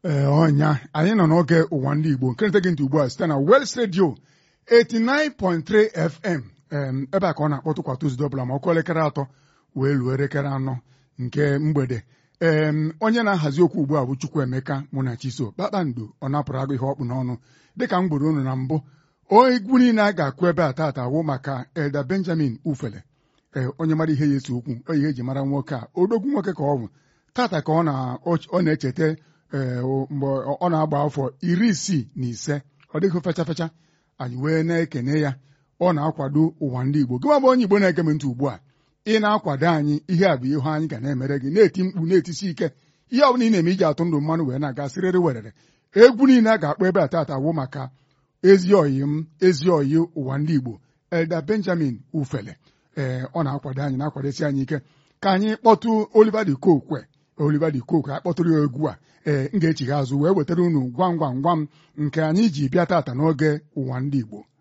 ee ọnya anyị nọ n'oge ụwa ndị Igbo nke nte gị ntị ugbu a site na Wels Radio 89.3 FM em, ebe a ka ọ na-akpọtụ kwa Tuzdee ọbụla ma ọkụ elekere atọ wee luo elekere anọ nke mgbede em onye na-ahazi okwu ugbu a bụ Chukwuemeka Munachiso kpakpando ọ napụrụ agụ ihe ọkpụ n'ọnụ dịka m gboro unu na mbụ egwu niile a ga-akụ ebe a taata wụ maka Elda Benjamin Ufele ee onye mara ihe ya esi okwu ọ ihe eji mara nwoke a odogwu nwoke ka ọ bụ tata ka ọ na- ọ na-echeta ee mgbe ọ na-agba afọ iri isii na ise ọ dịghị fecha fecha anyị wee na-ekene ya ọ na-akwado ụwa ndị Igbo gịwa bụ onye Igbo na-ege m ntị ugbu a ị na-akwado anyị ihe a bụ ihe anyị ga na-emere gị na-eti mkpu na-etisi ike ihe ọ bụla ị na-eme iji atụ ndụ mmanụ wee na-aga sịrịrị werere egwu niile a ga-akpọ ebe a tata wụ maka ezi oyi m ezi oyi ụwa ndị Igbo Elda Benjamin Ufele ee ọ na-akwado anyị na-akwadosi anyị ike ka anyị kpọtụ Oliver de Kokwe Oliver de Kokwe a kpọtụrụ ya egwu a ee m ga-echigha azụ wee wetara unu gwam gwam gwam nke anyị ji bịa tata n'oge ụwa ndị Igbo